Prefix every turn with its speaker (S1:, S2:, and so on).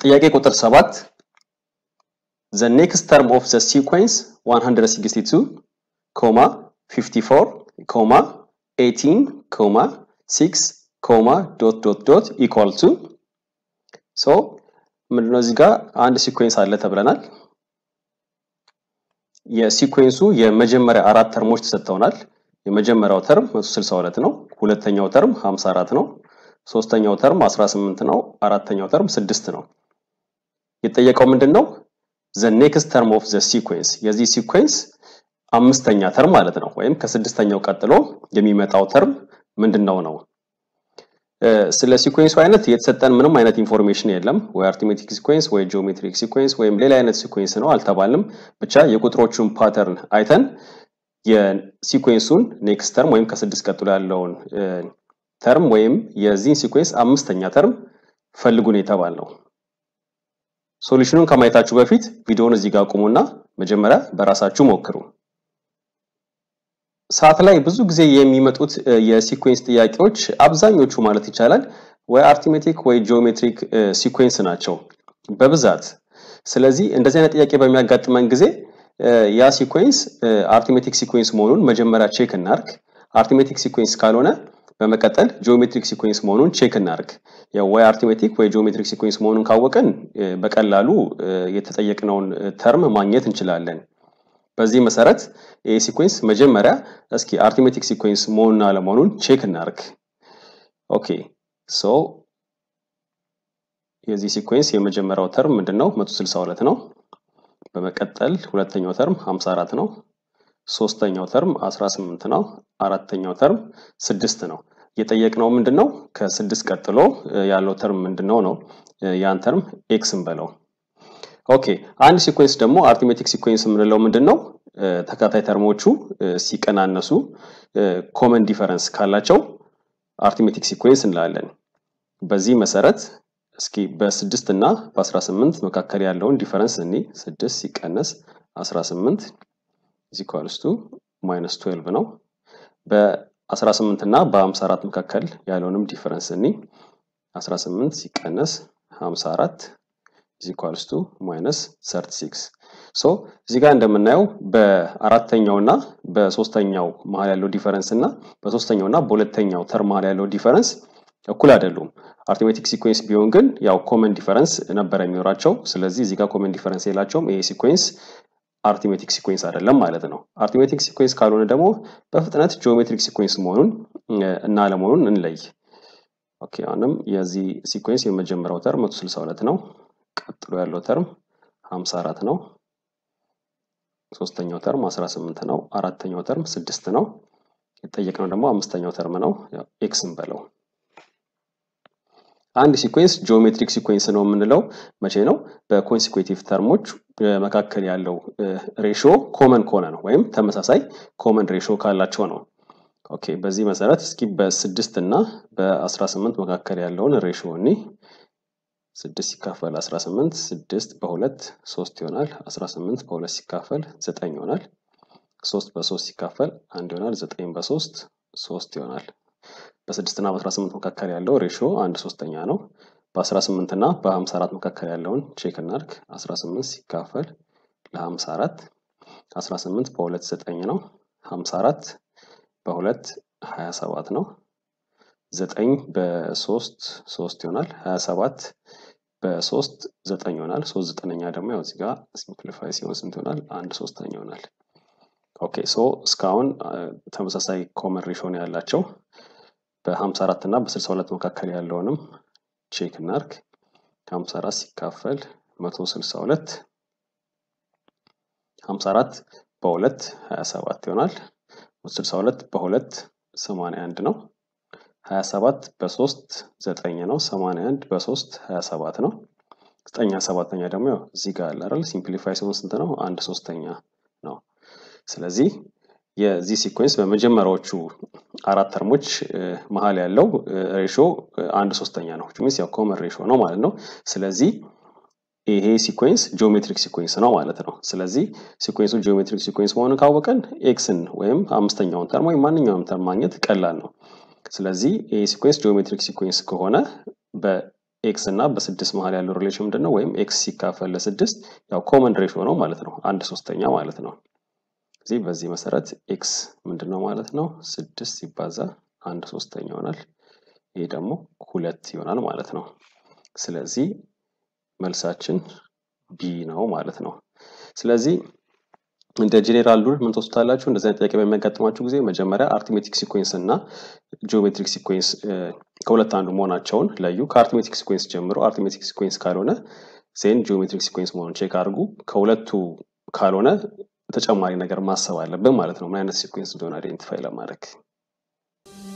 S1: ጥያቄ ቁጥር 7 the next term of the sequence 162 comma 54 comma 18 comma 6 comma dot dot dot equal to so ምንድነው እዚህ ጋር አንድ ሲኩዌንስ አለ ተብለናል። የሲኩዌንሱ የመጀመሪያ አራት ተርሞች ተሰጥተውናል። የመጀመሪያው ተርም 162 ነው። ሁለተኛው ተርም 54 ነው። ሶስተኛው ተርም 18 ነው። አራተኛው ተርም 6 ነው። የጠየቀው ምንድን ነው? the next term of the sequence የዚህ ሲኩዌንስ አምስተኛ ተርም ማለት ነው። ወይም ከስድስተኛው ቀጥሎ የሚመጣው ተርም ምንድነው ነው። ስለ ሲኩዌንሱ አይነት የተሰጠን ምንም አይነት ኢንፎርሜሽን የለም። ወይ አርትሜቲክ ሲኩዌንስ ወይ ጂኦሜትሪክ ሲኩዌንስ ወይም ሌላ አይነት ሲኩዌንስ ነው አልተባልንም። ብቻ የቁጥሮቹን ፓተርን አይተን የሲኩዌንሱን ኔክስት ተርም ወይም ከስድስት ቀጥሎ ያለውን ተርም ወይም የዚህን ሲኩዌንስ አምስተኛ ተርም ፈልጉን የተባል ነው። ሶሉሽኑን ከማየታችሁ በፊት ቪዲዮውን እዚህ ጋር ቁሙና መጀመሪያ በራሳችሁ ሞክሩ። ሰዓት ላይ ብዙ ጊዜ የሚመጡት የሲኩዌንስ ጥያቄዎች አብዛኞቹ ማለት ይቻላል ወይ አርትሜቲክ ወይ ጂኦሜትሪክ ሲኩዌንስ ናቸው በብዛት። ስለዚህ እንደዚህ አይነት ጥያቄ በሚያጋጥመን ጊዜ ያ ሲኩዌንስ አርትሜቲክ ሲኩዌንስ መሆኑን መጀመሪያ ቼክ እናርግ። አርትሜቲክ ሲኩዌንስ ካልሆነ በመቀጠል ጂኦሜትሪክ ሲኩዌንስ መሆኑን ቼክ እናርግ። ወይ አርትሜቲክ ወይ ጂኦሜትሪክ ሲኩዌንስ መሆኑን ካወቅን በቀላሉ የተጠየቅነውን ተርም ማግኘት እንችላለን። በዚህ መሰረት ይህ ሲኩዌንስ መጀመሪያ እስኪ አርትሜቲክ ሲኩዌንስ መሆኑን አለመሆኑን ቼክ እናርግ። ኦኬ ሶ የዚህ ሲኩዌንስ የመጀመሪያው ተርም ምንድነው? 162 ነው። በመቀጠል ሁለተኛው ተርም 54 ነው። ሶስተኛው ተርም 18 ነው። አራተኛው ተርም ስድስት ነው። የጠየቅነው ምንድነው? ከስድስት ቀጥሎ ያለው ተርም ምንድነው ነው። ያን ተርም ኤክስ እንበለው። ኦኬ አንድ ሲኩዌንስ ደግሞ አርትሜቲክ ሲኩዌንስ የምንለው ምንድነው? ተከታታይ ተርሞቹ ሲቀናነሱ ኮመን ዲፈረንስ ካላቸው አርትሜቲክ ሲኩዌንስ እንላለን። በዚህ መሰረት እስኪ በስድስት እና በ18 መካከል ያለውን ዲፈረንስ እኒ ስድስት ሲቀነስ 18 ኢኳልስ ቱ ማይነስ 12 ነው። በ18 እና በ54 መካከል ያለውንም ዲፈረንስ እኒ 18 ሲቀነስ 54 ኢኳልስ ቱ ማይነስ 36 ሶ እዚህ ጋር እንደምናየው በአራተኛው እና በሶስተኛው መሀል ያለው ዲፈረንስ እና በሶስተኛው እና በሁለተኛው ተርም መሀል ያለው ዲፈረንስ እኩል አይደሉም። አርትሜቲክ ሲኩዌንስ ቢሆን ግን ያው ኮመን ዲፈረንስ ነበረ የሚኖራቸው። ስለዚህ እዚህ ጋር ኮመን ዲፈረንስ የላቸውም። ይሄ ሲኩዌንስ አርትሜቲክ ሲኩዌንስ አይደለም ማለት ነው። አርትሜቲክ ሲኩዌንስ ካልሆነ ደግሞ በፍጥነት ጂኦሜትሪክ ሲኩዌንስ መሆኑን እና አለመሆኑን እንለይ። ኦኬ አሁንም የዚህ ሲኩዌንስ የመጀመሪያው ተርም 162 ነው። ቀጥሎ ያለው ተርም 54 ነው። ሶስተኛው ተርም 18 ነው። አራተኛው ተርም ስድስት ነው። የጠየቅነው ደግሞ አምስተኛው ተርም ነው። ኤክስ እንበለው። አንድ ሲኩዌንስ ጂኦሜትሪክ ሲኩዌንስ ነው የምንለው መቼ ነው? በኮንሲኩዌቲቭ ተርሞች መካከል ያለው ሬሾ ኮመን ከሆነ ነው፣ ወይም ተመሳሳይ ኮመን ሬሾ ካላቸው ነው። ኦኬ በዚህ መሰረት እስኪ በስድስት እና በ18 መካከል ያለውን ሬሾ እኒ ስድስት ሲካፈል 18 ስድስት በሁለት ሶስት ይሆናል። 18 በሁለት ሲካፈል ዘጠኝ ይሆናል። ሶስት በሶስት ሲካፈል አንድ ይሆናል። ዘጠኝ በሶስት ሶስት ይሆናል። በስድስት እና በ18 መካከል ያለው ሬሾ አንድ ሶስተኛ ነው። በ18 እና በ54 መካከል ያለውን ቼክ እናድርግ። 18 ሲካፈል ለ54 18 በሁለት ዘጠኝ ነው። 54 በሁለት 27 ነው። ዘጠኝ በሶስት ሶስት ይሆናል። 27 በሶስት ዘጠኝ ይሆናል። ሶስት ዘጠነኛ ደግሞ ያው እዚህ ጋር ሲምፕሊፋይ ሲሆን ስንት ይሆናል? አንድ ሶስተኛ ይሆናል። ኦኬ ሶ እስካሁን ተመሳሳይ ኮመን ሬሾ ነው ያላቸው። በ54 እና በ62 መካከል ያለውንም ቼክ እናርግ። 54 ሲካፈል 162 54 በሁለት 27 ይሆናል። 162 በሁለት 81 ነው። 27 በሶስት 9 ነው። 81 በሶስት 27 ነው። 9 ሰባተኛ ደግሞ ያው እዚህ ጋር አለ አይደል? ሲምፕሊፋይ ሲሆን ስንት ነው? አንድ ሶስተኛ ነው። ስለዚህ የዚህ ሲኮንስ በመጀመሪያዎቹ አራት ተርሞች መሀል ያለው ሬሾ አንድ ሶስተኛ ነው። ሚንስ ያው ኮመን ሬሾ ነው ማለት ነው። ስለዚህ ይሄ ሲኮንስ ጂኦሜትሪክ ሲኮንስ ነው ማለት ነው። ስለዚህ ሲኮንሱ ጂኦሜትሪክ ሲኮንስ መሆኑን ካወቀን ኤክስን ወይም አምስተኛውን ተርም ወይም ማንኛውም ተርም ማግኘት ቀላል ነው። ስለዚህ ይሄ ሲኮንስ ጂኦሜትሪክ ሲኮንስ ከሆነ ኤክስ እና በስድስት መሀል ያለው ሪሌሽን ምንድን ነው? ወይም ኤክስ ሲካፈል ለስድስት ያው ኮመን ሬሾ ነው ማለት ነው። አንድ ሶስተኛ ማለት ነው። እዚህ በዚህ መሰረት ኤክስ ምንድን ነው ማለት ነው? ስድስት ሲባዛ አንድ ሶስተኛ ይሆናል። ይሄ ደግሞ ሁለት ይሆናል ማለት ነው። ስለዚህ መልሳችን ቢ ነው ማለት ነው። ስለዚህ እንደ ጄኔራል ሩል ምን ትወስዳላችሁ? እንደዚህ አይነት ጥያቄ በሚያጋጥማችሁ ጊዜ መጀመሪያ አርትሜቲክ ሲኮንስ እና ጂኦሜትሪክ ሲኮንስ ከሁለት አንዱ መሆናቸውን ለዩ። ከአርትሜቲክ ሲኮንስ ጀምሮ አርትሜቲክ ሲኮንስ ካልሆነ ዜን ጂኦሜትሪክ ሲኮንስ መሆኑን ቼክ አድርጉ። ከሁለቱ ካልሆነ ተጨማሪ ነገር ማሰብ አለብን ማለት ነው። ምን አይነት ሲኮንስ እንደሆነ አይዴንቲፋይ ለማድረግ